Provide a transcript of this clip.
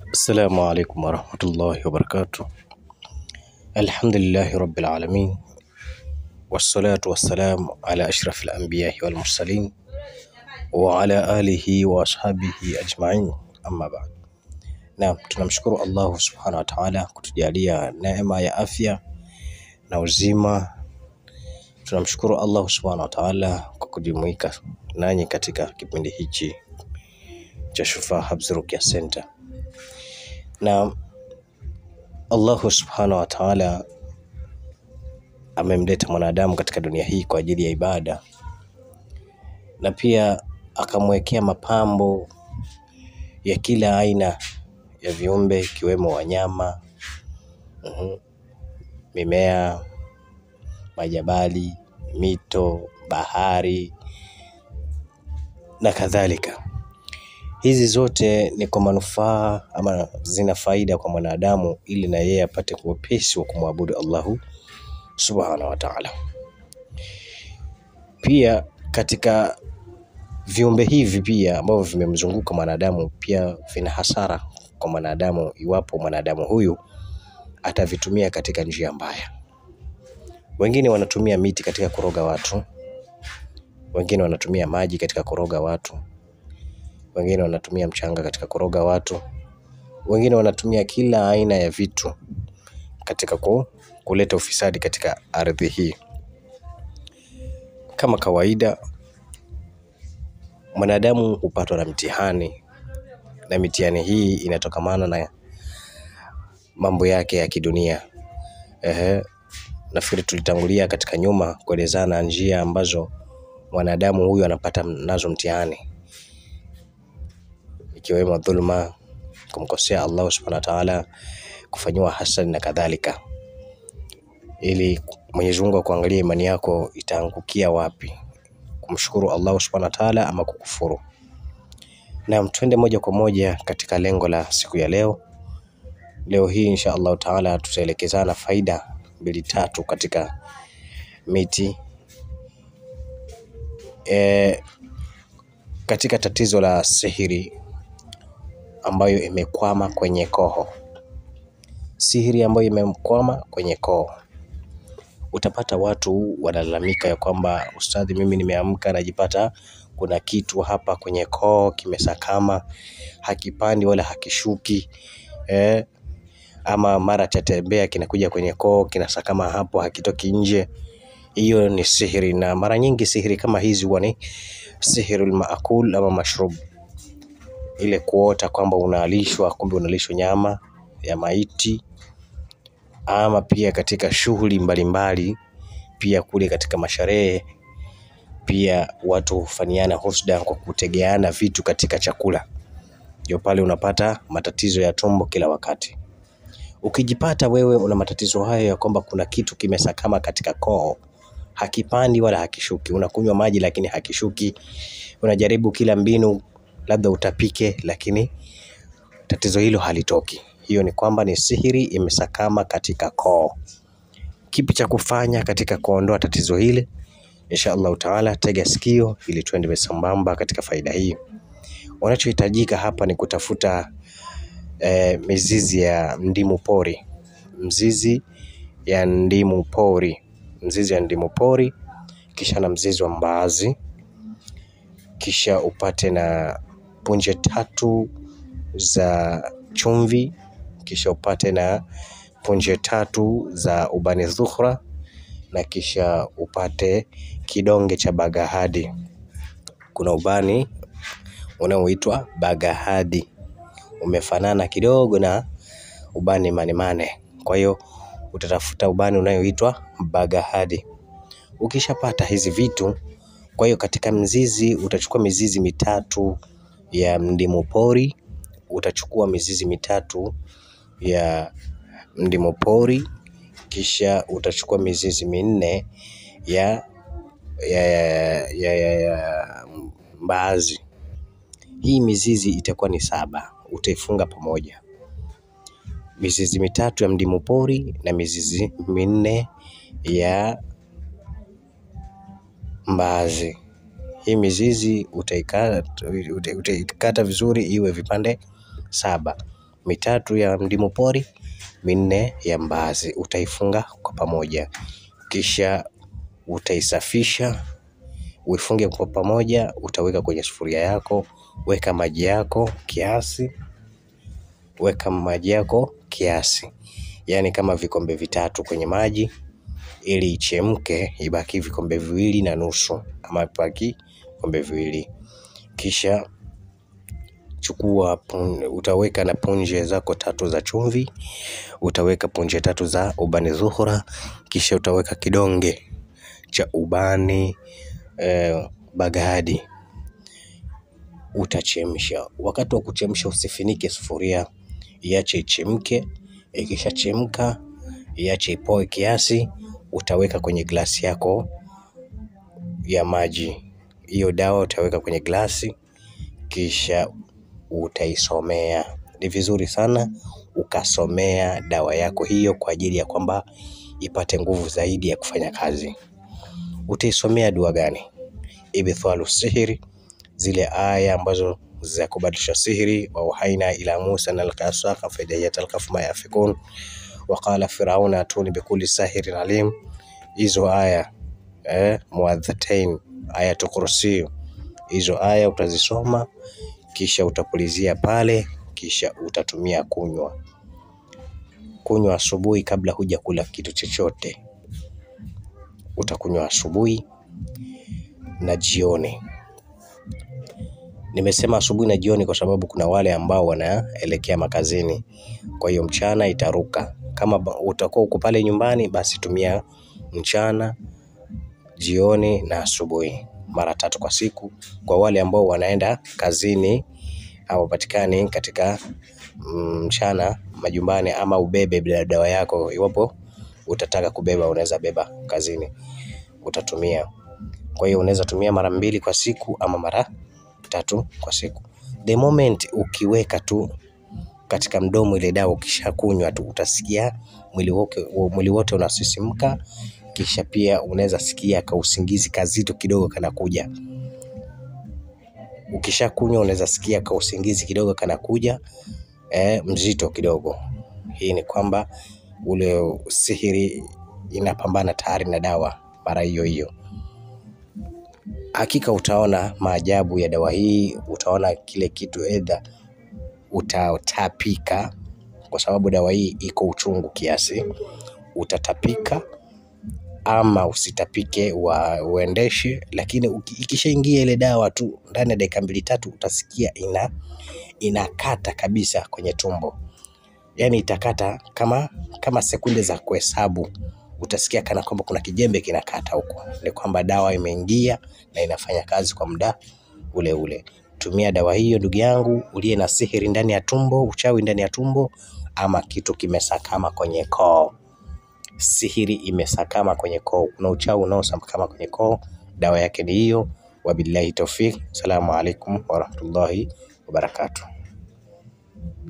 السلام عليكم ورحمة الله وبركاته الحمد لله رب العالمين والصلاة والسلام على أشرف الأنبياء والمرسلين وعلى آله وأصحابه أجمعين أما بعد Naam, tunamshukuru Allahu subhanahu wa ta'ala kutujalia neema ya afya na uzima. Tunamshukuru Allahu subhanahu wa ta'ala kwa kujumuika nanyi katika kipindi hichi cha Shufaa Habs Ruqya Center. Na Allahu subhanahu wa ta'ala amemleta mwanadamu katika dunia hii kwa ajili ya ibada, na pia akamwekea mapambo ya kila aina ya viumbe ikiwemo wanyama, mhm, mimea, majabali, mito, bahari na kadhalika. Hizi zote ni kwa manufaa ama zina faida kwa mwanadamu ili na yeye apate uwepesi wa kumwabudu Allahu subhanahu wa ta'ala. Pia katika viumbe hivi pia ambavyo vimemzunguka mwanadamu pia vina hasara kwa mwanadamu iwapo mwanadamu huyu atavitumia katika njia mbaya. Wengine wanatumia miti katika kuroga watu, wengine wanatumia maji katika kuroga watu, wengine wanatumia mchanga katika kuroga watu, wengine wanatumia kila aina ya vitu katika ku, kuleta ufisadi katika ardhi hii. Kama kawaida, mwanadamu hupatwa na mtihani, na mitihani hii inatokamana na mambo yake ya kidunia. Ehe, nafikiri tulitangulia katika nyuma kuelezana njia ambazo mwanadamu huyu anapata nazo mtihani, ikiwemo dhulma, kumkosea Allah subhanahu wa ta'ala, kufanyiwa hasad na kadhalika, ili Mwenyezi Mungu akuangalia imani yako itaangukia wapi, kumshukuru Allah subhanahu wa ta'ala ama kukufuru. Naam, twende moja kwa moja katika lengo la siku ya leo. Leo hii insha Allahu taala tutaelekezana faida mbili tatu katika miti e, katika tatizo la sihiri ambayo imekwama kwenye koho. Sihiri ambayo imekwama kwenye koho, utapata watu wanalalamika ya kwamba ustadhi, mimi nimeamka najipata kuna kitu hapa kwenye koo kimesakama, hakipandi wala hakishuki eh, ama mara chatembea kinakuja kwenye koo kinasakama hapo, hakitoki nje. Hiyo ni sihiri, na mara nyingi sihiri kama hizi huwa ni sihirul maakul ama mashrub, ile kuota kwamba unalishwa, kumbe unalishwa nyama ya maiti, ama pia katika shughuli mbalimbali, pia kule katika masharehe pia watu hufanyiana husda kwa kutegeana vitu katika chakula, ndio pale unapata matatizo ya tumbo kila wakati. Ukijipata wewe una matatizo hayo ya kwamba kuna kitu kimesakama katika koo, hakipandi wala hakishuki, unakunywa maji lakini hakishuki, unajaribu kila mbinu labda utapike, lakini tatizo hilo halitoki, hiyo ni kwamba ni sihiri imesakama katika koo. Kipi cha kufanya katika kuondoa tatizo hili? Insha Allahu taala, tega sikio ili tuende sambamba katika faida hii. Unachohitajika hapa ni kutafuta eh, mizizi ya ndimu pori, mzizi ya ndimu pori, mzizi ya ndimu pori, kisha na mzizi wa mbaazi, kisha upate na punje tatu za chumvi, kisha upate na punje tatu za ubani dhukhra na kisha upate kidonge cha bagahadi. Kuna ubani unaoitwa bagahadi, umefanana kidogo na ubani manemane. Kwa hiyo utatafuta ubani unayoitwa bagahadi. Ukishapata hizi vitu, kwa hiyo katika mzizi utachukua mizizi mitatu ya ndimu pori, utachukua mizizi mitatu ya ndimu pori, kisha utachukua mizizi minne ya ya, ya, ya, ya, ya mbaazi. Hii mizizi itakuwa ni saba, utaifunga pamoja, mizizi mitatu ya mdimu pori na mizizi minne ya mbaazi. Hii mizizi utaikata, utaikata vizuri iwe vipande saba. mitatu ya ndimu pori, minne ya mbaazi. Utaifunga kwa pamoja, kisha utaisafisha uifunge kwa pamoja. Utaweka kwenye sufuria yako, weka maji yako kiasi, weka maji yako kiasi, yaani kama vikombe vitatu kwenye maji ili ichemke, ibaki vikombe viwili na nusu ama ibaki vikombe viwili. Kisha chukua pun, utaweka na punje zako tatu za chumvi, utaweka punje tatu za ubani zuhura, kisha utaweka kidonge cha ubani eh, bagadi. Utachemsha. Wakati wa kuchemsha usifinike sufuria, iache ichemke. Ikishachemka iache ipoe kiasi, utaweka kwenye glasi yako ya maji. Hiyo dawa utaweka kwenye glasi, kisha utaisomea. Ni vizuri sana ukasomea dawa yako hiyo kwa ajili ya kwamba ipate nguvu zaidi ya kufanya kazi. Utaisomea dua gani? Ibthalu sihiri, zile aya ambazo za kubadilisha sihiri. wa uhaina ila Musa na alkasaka faidayat alkaf ma yafikun wa qala firauna atuni bikuli sahirin alim. Hizo aya eh, muadhatain ayatu kursi, hizo aya utazisoma, kisha utapulizia pale, kisha utatumia kunywa kunywa asubuhi kabla huja kula kitu chochote. Utakunywa asubuhi na jioni. Nimesema asubuhi na jioni kwa sababu kuna wale ambao wanaelekea makazini, kwa hiyo mchana itaruka. Kama utakuwa uko pale nyumbani, basi tumia mchana, jioni na asubuhi, mara tatu kwa siku. Kwa wale ambao wanaenda kazini hawapatikani katika mchana majumbani, ama ubebe bila dawa yako, iwapo utataka kubeba, unaweza beba kazini, utatumia. Kwa hiyo unaweza tumia mara mbili kwa siku ama mara tatu kwa siku. The moment ukiweka tu katika mdomo ile dawa, ukishakunywa tu utasikia mwili wote mwili wote unasisimka, kisha pia unaweza sikia ka usingizi kazito kidogo kanakuja. Ukishakunywa unaweza sikia ka usingizi kidogo kanakuja, eh, mzito kidogo. Hii ni kwamba ule sihiri inapambana tayari na dawa mara hiyo hiyo. Hakika utaona maajabu ya dawa hii, utaona kile kitu edha utatapika, kwa sababu dawa hii iko uchungu kiasi. Utatapika ama usitapike wa uendeshe, lakini ikishaingia ile dawa tu ndani ya dakika mbili tatu utasikia ina inakata kabisa kwenye tumbo, yaani itakata kama kama sekunde za kuhesabu. Utasikia kana kwamba kuna kijembe kinakata huko, ni kwamba dawa imeingia na inafanya kazi kwa muda ule ule. Tumia dawa hiyo ndugu yangu, uliye na sihiri ndani ya tumbo, uchawi ndani ya tumbo, ama kitu kimesakama kwenye koo. Sihiri imesakama kwenye koo, kuna uchawi unaosakama kwenye koo, dawa yake ni hiyo. Wabillahi taufiq, salamu alaikum warahmatullahi wabarakatuh.